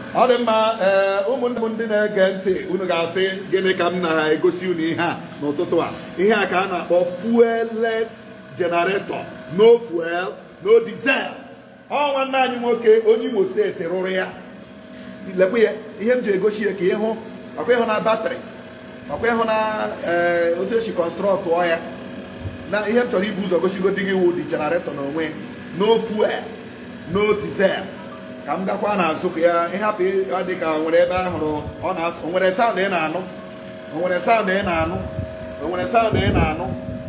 ọ dị mma ee ụmụnne m ndị na-ege ntị unu ga-asị gịnị ka m na-egosi unu ihe a n'ụtụtụ a ihe a ka a na-akpọ fuelless generator no fuel no diesel ọ nwanne anyị nwoke onye imo steeti rụrụ ya lekwe ya ihe m ji egosi ya ka ịhụ ọkwa ịhụ na batrị ọkwa ịhụ na ee otu esi kọnstrọtụọ ya na ihe m chọrọ ibu ụzọ gosigodi gị wụ dị generator na onwe no fuel no diesel ka m gakwa n'azụ ka ya ịhapụ ọ dị ka nwere ebe ahụrụ ọ na-asụ o nwere saụndụ ị na-anụ o nwere saụndụ ị na-anụ o nwere saụndụ ị na-anụ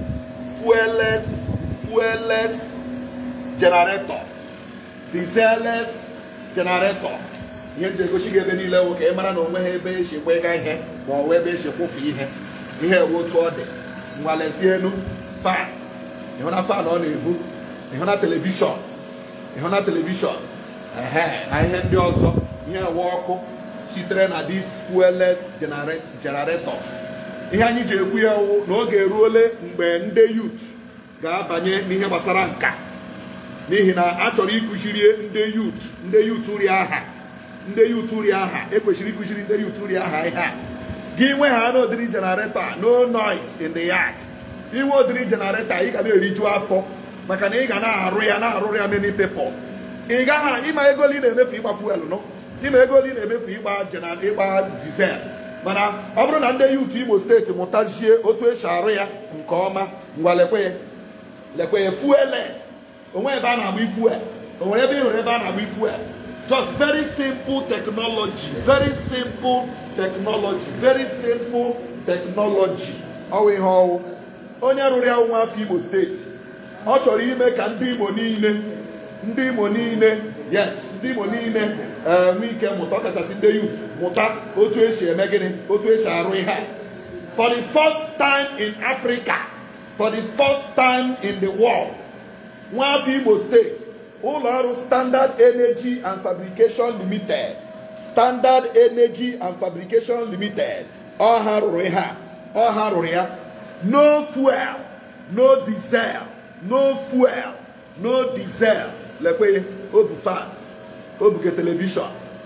fuelless fuelless generator dieselless generator ihe m ji egosi gị ebe niile wụ ka ị mara na onwe ha ebe esi kwega ihe ma ọ wụ ebe esi kwụpụ ihe ihe ewu otu ọ dị ngwalesi elu fan ịhụ na fan ọ na-ebu ịhụ na telivishọn ịhụ na telivishọn ehe na ihe ndị ọzọ ihe ewe ọkụ sitere na dis fuelless generator ihe anyị ji ekwu ya wụ na oge eruole mgbe ndị yut ga-abanye n'ihe gbasara nka n'ihi na a chọrọ ịkụziri ndị yut ndị yut uri aha ndị yut uri aha ekwesịrị ịkụziri ndị yut uri aha ihe a gị nwe ha na ụdịrị generator no noise in the yard inwe ụdịrị generator ị ga na-eriju afọ maka na ị ga na-arụ ya na-arụrụ ya many people ị gaghị ịma ego ole ị na-emefu ịgba fuel nụ ịma ego ole ị na-emefu ịgba ịgba dizel mana ọ bụrụ na ndị yut imo steeti mụtazie otu esi arụ ya nke ọma ngwa lekwe lekwe fueles onwe ebe a na-agba ifuel o nwere ebe ị hụrụ ebe a na-agba ifuel just very simple technology very simple technology very simple technology ọwụ ihe ọwụ onye rụrụ ya nwa afọ imo steeti ọ chọrọ ime ka ndị imo niile ndị imo niile yes ndị imo niile nwee ike mụta ọkachasị ndị yut mụta otu esi eme gịnị otu esi arụ ihe for the first time in africa for the first time in the world nwafọ imo steeti ụlọ ọrụ standard energy and fabrication limited standard energy and fabrication limited ọha rụrụ ihe a ọha rụrụ ya no fuel no diesel no fuel no diesel lekwe obu fan obuge telivishọn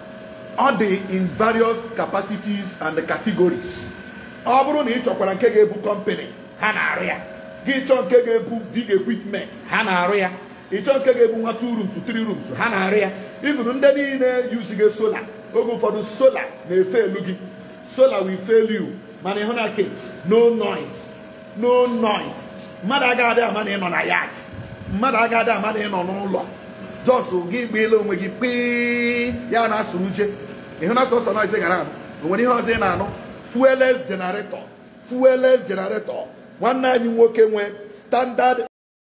ọ dị in various capacities and categories ọ bụrụ na ị chọkwara nke ga-ebu kọmpanị ha na-arụ ya gị chọọ nke ga-ebu big equipment ha na-arụ ya ị chọọ nke ga-ebu nwa two rooms three rooms ha na-arụ ya ifuru ndị niile yuzigo sola oge ụfọdụ sola na-efe elu gị sola will fail you mana ịhụ na ke no noise no noise mmadụ agaghị ama na ị nọ na yard mmadụ agaghị ama na ị nọ n'ụlọ jos gị gbeela onwe gị kpee ya na-asụ uche ịhụ na sọsọ noise gara anụ o nwere ihe ọzọ ị na-anụ fueles generator fueles generator nwanne anyị nwoke nwe standard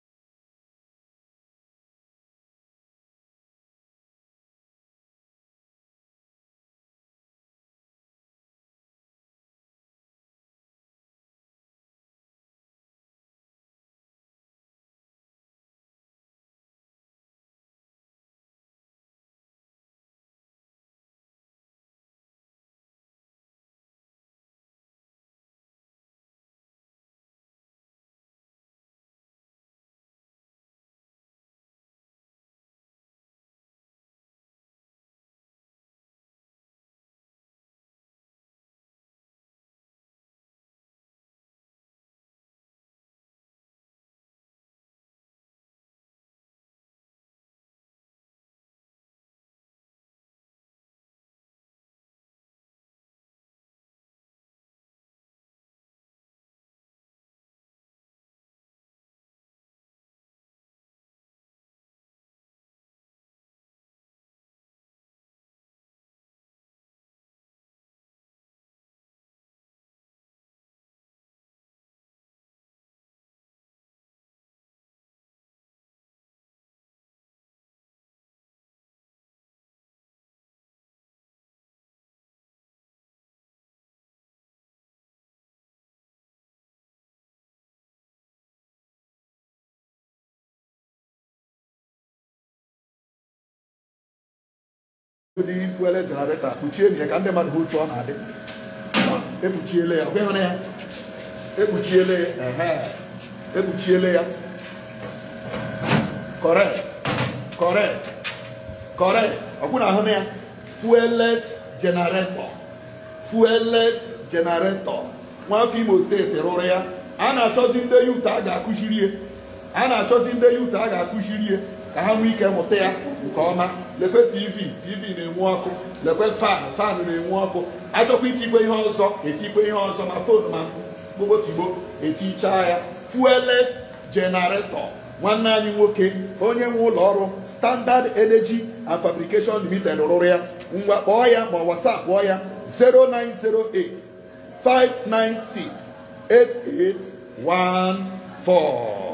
dị fuele generator kpuchie ya ka ndị mmadụ hụ otu ọ na-adị ekpuchiele ya ọ bụ ịhụrụ ya ekpuchiele ya ehe ekpuchiele ya correct correct correct ọkwụ na ahụ na ya fuelless generator fuelless generator nwafọ imo steeti rụrụ ya a na-achọzi ndị yut a ga-akụziri ya a na-achọzi ndị yut a ga-akụziri ya ka ha nwee ike mụta ya nke ọma lekwe tv tv na-enwu ọkụ lekwe fan fan na-enwu ọkụ achọkwa itikwe ihe ọzọ etikwe ihe ọzọ ma fon ma mkpokpotigbo etichaa ya fuelless generator nwanne anyị nwoke onye nwe ụlọ ọrụ standard energy and fabrication limited rụrụ ya ngwa kpọọ ya ma whatsapp kpọọ ya 0908 596 8814